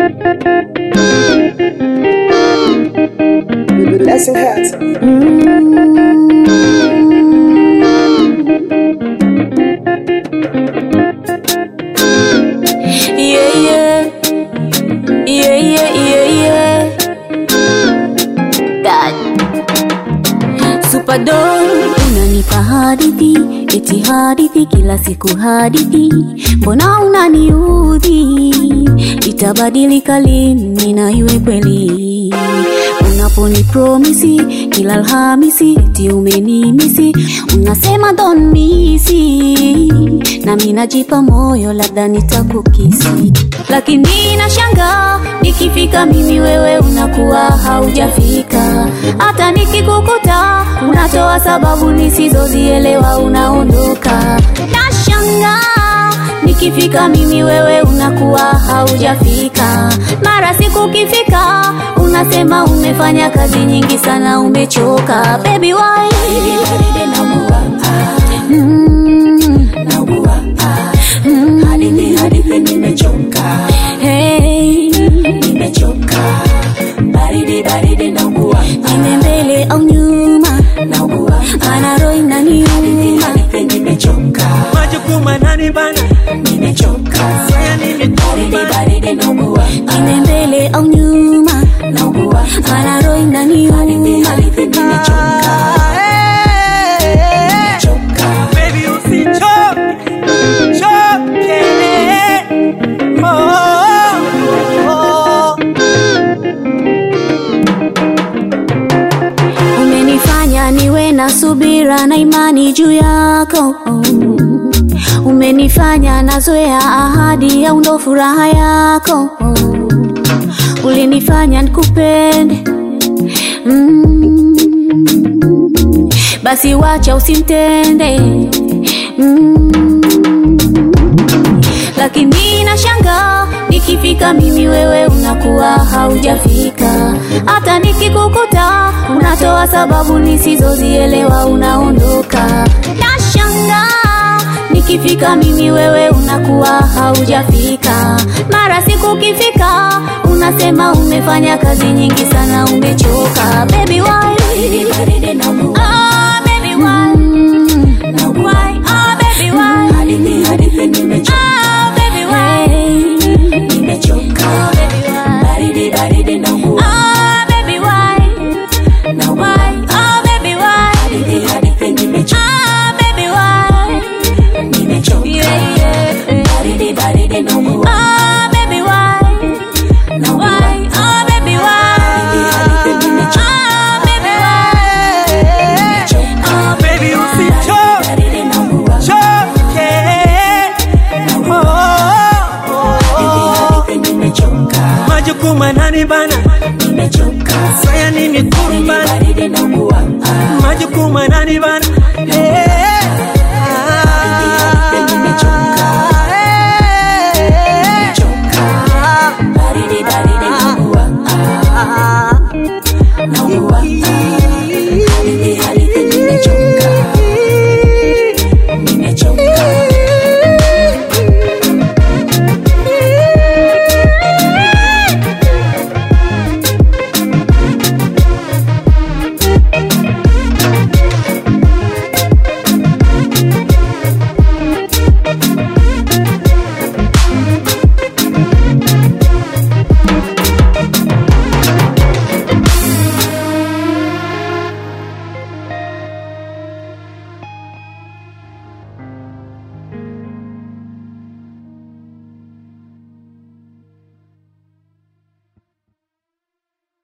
Blessing hearts. Yeah, yeah. Yeah, yeah, yeah, yeah. God. Superdog, unanipa hadithi, eti hadithi kila siku hadithi, mbona unaniudhi? Itabadilika lini na iwe kweli? Unaponi promisi kila Alhamisi, eti umenimisi, unasema don't miss it. nami najipa moyo, labda nitakukisi, lakini nashanga nikifika mimi, wewe unakuwa haujafika. Hata nikikukuta unatoa sababu nisizozielewa, unaondoka. Nashanga nikifika mimi, wewe unakuwa haujafika. Mara siku kifika, unasema umefanya kazi nyingi sana, umechoka. Baby why? Mm. Hey. Nime mbele au nyuma, ana roho inaniuma. majukumu nani bana saya nimechoka Nime mbele au nyuma, ana roho inaniuma. Baby usichoke choke oh, oh. Umenifanya niwe na subira na imani juu yako Umenifanya nazoea ahadi au ndo furaha yako Ulinifanya nikupende mm. Basi wacha usimtende mm. Lakini nashanga nikifika mimi wewe unakuwa haujafika. Hata nikikukuta unatoa sababu nisizozielewa, unaondoka. Nashanga nikifika mimi wewe unakuwa haujafika. Mara siku kifika unasema umefanya kazi nyingi sana, umechoka. Baby why? Ah, baby why? Why? Ah, baby why? Ah, baby why? Ah, baby why? Ah, baby why? Why? Ah, baby why? Ah, baby why? Yeah, yeah. Ah, baby why? Why? Ah, baby why? Ah, baby why? Ah, Baby usichoke choke oh, oh. majukumu nani bana saya nimekurubana majukumu nani bana